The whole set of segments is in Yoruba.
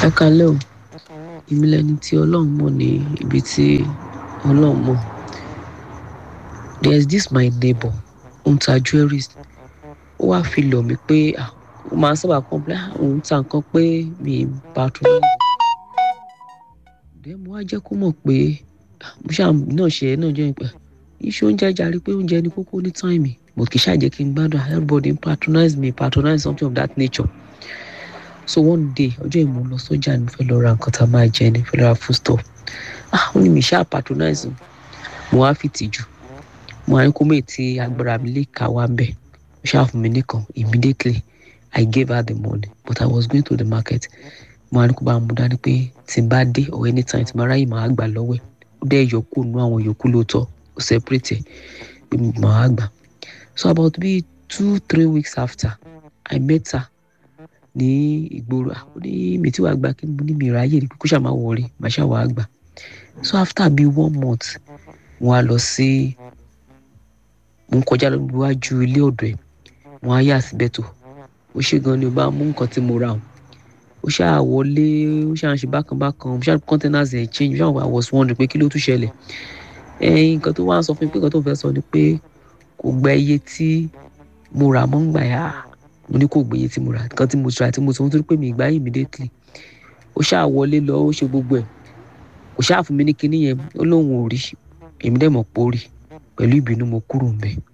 ẹ kalẹ́ o èmi lẹni tí ọlọ́run mọ̀ ní ibi tí ọlọ́run mọ̀ there is this my neighbor ó ń ta jewelries ó wáá fi lọ̀ mí pé ah, ó máa ń sábà complain ah, òun ta nǹkan pé mi ì patronize then mo wá jẹ́ kó mọ̀ pé ah, mo ṣáà náà ṣe é náà jẹ́ ìpẹ́ iṣẹ́ oúnjẹ jàre pé oúnjẹ ní kókó ní time but kì í ṣàjẹ́ kí n gbádùn ah, everybody ń patronize me patronize something of that nature so one day ọjọ́ ìmú lọ sọ́jà ni mo fẹ́ lọ ra nǹkan tá a máa jẹ ni mo fẹ́ lọ ra food stuff ah ó ní mi ṣáà patronize o. mo wá fi tìjú mo wá ní kó mèé tí agbára mi lè kà wá bẹ́ẹ̀ ó ṣáà fún mi nìkan immediately I gave her the money but I was going to the market mo wá ní kó bá mú dání pé tí n bá dé or anytime tí n bá ráyè máa gbà lọ́wọ́ ẹ̀ ó dẹ́ yọkú nú àwọn yòókù lóòótọ́ ó separate ẹ̀ pé mo máa gbà so about bíi two three weeks after I met her ní ìgboro ah, ó ní mi tí wàá gbà kí mo ní mi ráyè ní kókó ṣàmà wọlé màá ṣáà wàá gbà so after bíi one month mo wá lọ sí mo ń kọjá lọ níwájú ilé ọ̀dọ̀ ẹ̀ mo wá yà síbẹ̀ tó ó ṣe gan ni o bá mú nǹkan tí mo rà o ó ṣáà wọlé ó ṣáà ń ṣe bákan bákan ó ṣáà containers ẹ̀ change ó ṣáà I was wondering pé kí ló tún ṣẹlẹ̀ ẹ̀yìn nǹkan tó wá ń sọ fún mi pé nǹkan tó fẹ́ sọ ni pé kò gba iye tí mo rà mọ́ ń gbà yá mo ní kò gbé iye tí mo rà nǹkan tí mo ṣe àti mo sọ nítorí pé mi ìgbà yìí immediately ó ṣáà wọlé lọ ó ṣe gbogbo ẹ̀ kò ṣáà fún mi ní kinní yẹn ó lóun ò rí èmi dẹ̀ mọ̀ pé ó rí pẹ̀lú ìbínú mo kúrò ń bẹ̀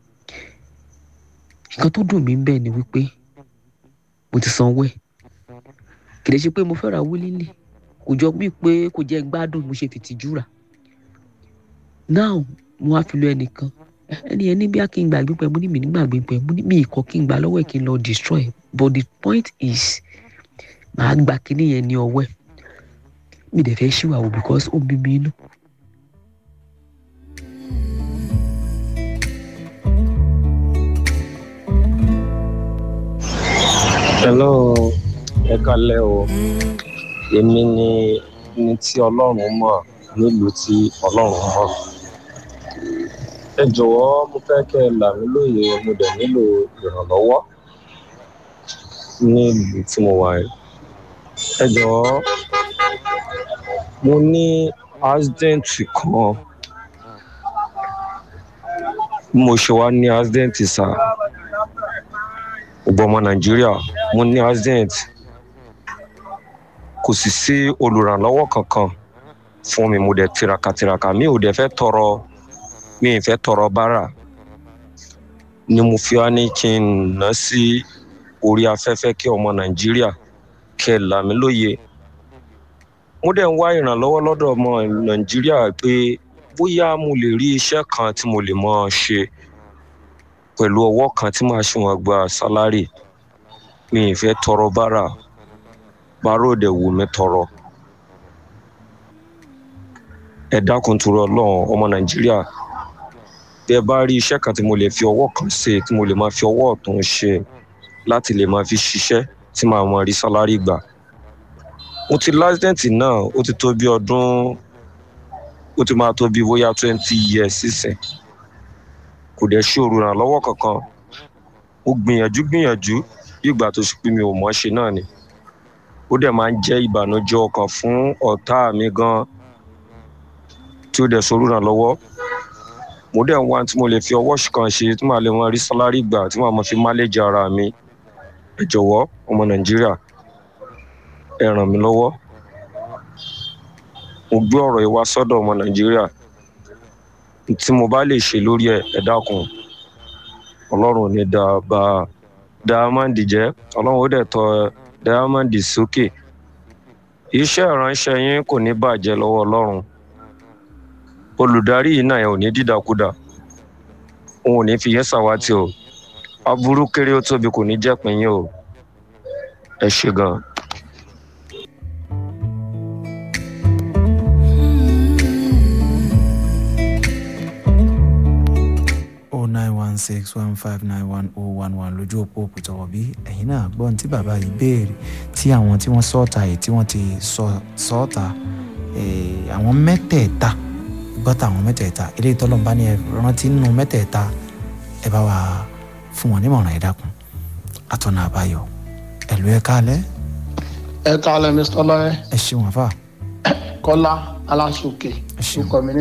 nǹkan tó dùn mí ń bẹ̀ ni wípé mo ti sanwó ẹ̀ kì í ṣe pé mo fẹ́ ra willingly kò jọ bíi pé kò jẹ́ gbádùn mo ṣe fìtìjú rà now mo wá fi lọ ẹnìkan ẹni ẹni bí a kí n gbàgbé pẹ mo ní mi ní gbàgbé pẹ mo ní mi ìkọ kí n gbà lọ́wọ́ ẹ̀ kí n lọ destroy but the point is màá gba kinní yẹn ní ọwọ́ ẹ̀ mi dẹ̀ fẹ́ ṣìwàwò because ó bí mi inú. hello ẹ kalẹ o èmi ni ni tí ọlọ́run mọ̀ nílùú tí ọlọ́run mọ̀ ẹ jọ̀wọ́ mo fẹ́ kẹ́ ẹ là mí lóye mo dẹ̀ nílò ìrànlọ́wọ́ ní ìlú tí mo wà yìí ẹ jọ̀wọ́ mo ní accident kan bí mo ṣe wá ní accident sá gbogbo ọmọ nàìjíríà mo ní accident kò sì sí olùrànlọ́wọ́ kankan fún mi mo dẹ̀ tiraka tiraka mi ò dẹ̀ fẹ́ tọrọ mi ì fẹ́ tọrọ bárà ni mo fi wá ní kí n ná sí orí afẹ́fẹ́ kí ọmọ nàìjíríà kẹ́ ẹ là mí lóye mo dẹ̀ ń wá ìrànlọ́wọ́ lọ́dọ̀ ọmọ nàìjíríà pé bóyá mo lè rí iṣẹ́ kan tí mo lè mọ̀ ọ́ ṣe pẹ̀lú ọwọ́ kan tí màá ṣe wọn gba sálárì mi ì fẹ́ tọrọ bárà bárò dẹ̀ wù mí tọrọ ẹ dákun torí ọlọ́run ọmọ nàìjíríà bí ẹ bá rí iṣẹ́ kan tí mo lè fi ọwọ́ kan ṣe tí mo lè máa fi ọwọ́ ọ̀tún ṣe láti lè máa fi ṣiṣẹ́ tí màá máa rí sálárì gbà mo ti lásìdẹ̀ǹtì náà ó ti tó bí ọdún ó ti máa tó bí bóyá twenty years sísìn kò dẹ̀ ṣe olùrànlọ́wọ́ kankan mo gbìyànjú gbìyànjú bí ìgbà tó ṣe pé mi ò mọ̀ ṣe náà ni ó dẹ̀ máa ń jẹ́ ìbànújẹ́ ọkàn fún ọ̀tá mi gan tí ó dẹ̀ sọ olùrànlọ́wọ́ mo dẹ̀ ń wá tí mo lè fi ọwọ́ kan ṣe tí màá lè máa rí sálárì gbà tí màá máa fi máléjì ara mi ẹ jọ̀wọ́ ọmọ nàìjíríà ẹ ràn mí lọ́wọ́ mo gbé ọ̀rọ̀ yìí wá sọ́dọ̀ ọmọ nàìjíríà tí mo bá lè ṣe lórí ẹ ẹ dákun ọlọ́run ò ní da bá dáhámàndì jẹ́ ọlọ́run ó dẹ̀ tọ́ dáhámàndì sókè iṣẹ́ ìránṣẹ́ yín kò ní bàjẹ́ lọ́wọ́ ọlọ́run olùdarí yìí náà ẹ ò ní dídàkudà òun ò ní fi yẹn ṣàwátì o aburú kéré ó tóbi kò ní jẹ́pin yín o ẹ ṣe gan. oh nine one six one five nine one oh one one lójú òpó òpìtọ́wọ̀ bí ẹ̀yin náà gbọ́n tí bàbá yìí béèrè tí àwọn tí wọ́n sọ́ọ̀tà yìí tí wọ́n ti sọ́ọ̀tà àwọn mẹ́tẹ̀ẹ̀ta gbọ́tà àwọn mẹ́tẹ̀ẹ̀ta eléyìí tọ́lọ́mbá ní ẹ rántí nínú mẹ́tẹ̀ẹ̀ta ẹ bá wa fún wọn nímọ̀ràn ẹ dákun àtọ̀nà àbáyọ ẹ̀lú ẹ káalẹ́ ẹ kálẹ̀ mr lọ́yẹ́ ẹ ṣeun àfà kọ́lá aláṣọkè ẹ ṣeun orúkọ mi ní